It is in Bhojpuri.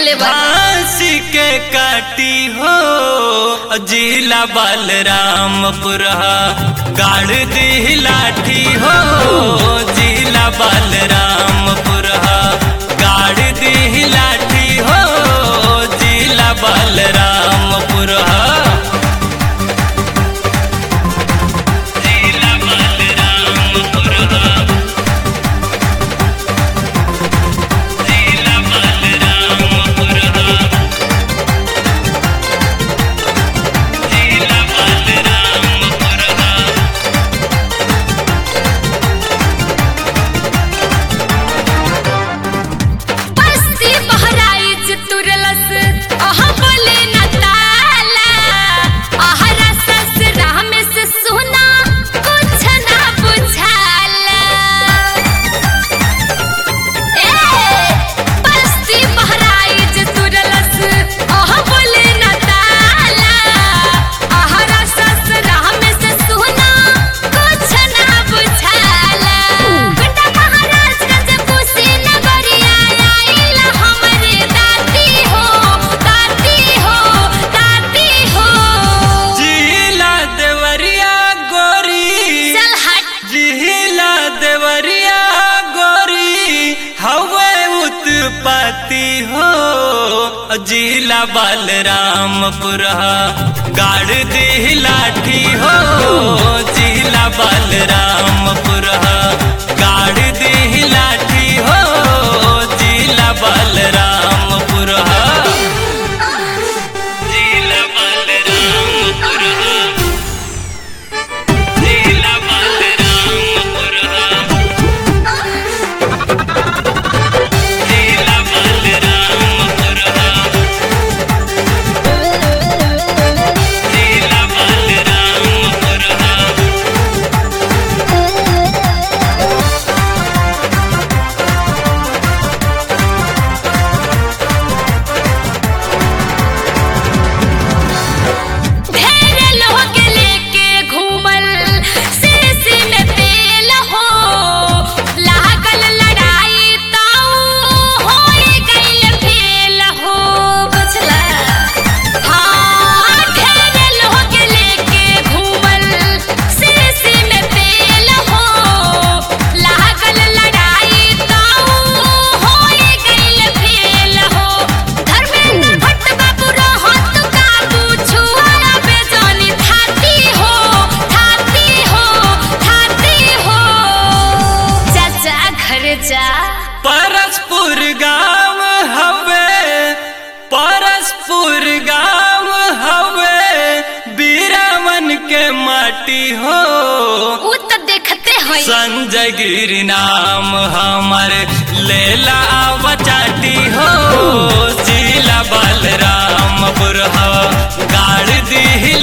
ले बा फांसी के काटी हो जिला बलरामपुर गाड़ दी लाठी हो जिला बलरामपुर गाड़ दी लाठी हो जिला बलरामपुर जिला बलरामपुर जिला बलरामपुर जिला बलरामपुर बस्ती बहराइच तुरलस अह बोले न ताला आहरा ससुरा में से सुना कुछ ना बुझाला ए बस्ती बहराइच तुरलस अह बोले न ताला आहरा ससुरा में से सुना कुछ ना बुझाला बेटा महाराजगंज खुशी नगरिया आइला हमरे दाती हो दाती हो दाती हो जिला देवरिया गोरी चल हट जिला देवरिया गोरी हवे उत्पत्ति हो जिला बलरामपुर गाड़ दी लाठी हो जिला बलरामपुर गाड़ दी लाठी हो जिला बलरामपुर जिला बलरामपुर जिला बलरामपुर जिला बलरामपुर जिला बलरामपुर ढेर लोग लेके घूमल सीसी में तेल हो लागल लड़ाई ताऊ होए गइल फेल हो बुझला हाँ ढेर लोग लेके घूमल सीसी में तेल हो लागल लड़ाई ताऊ होए गइल फेल हो धर्मेंद्र भट्ट बाबू रहत काबू छुआ बेजानी थाती हो थाती हो थाती हो चाचा घर जा परसपुर गांव हवे परसपुर गांव हवे बीरावन के माटी हो उ त देखते हैं संजय गिरी नाम हमर लेला बचाटी हो जिला बलरामपुर गाड़ दी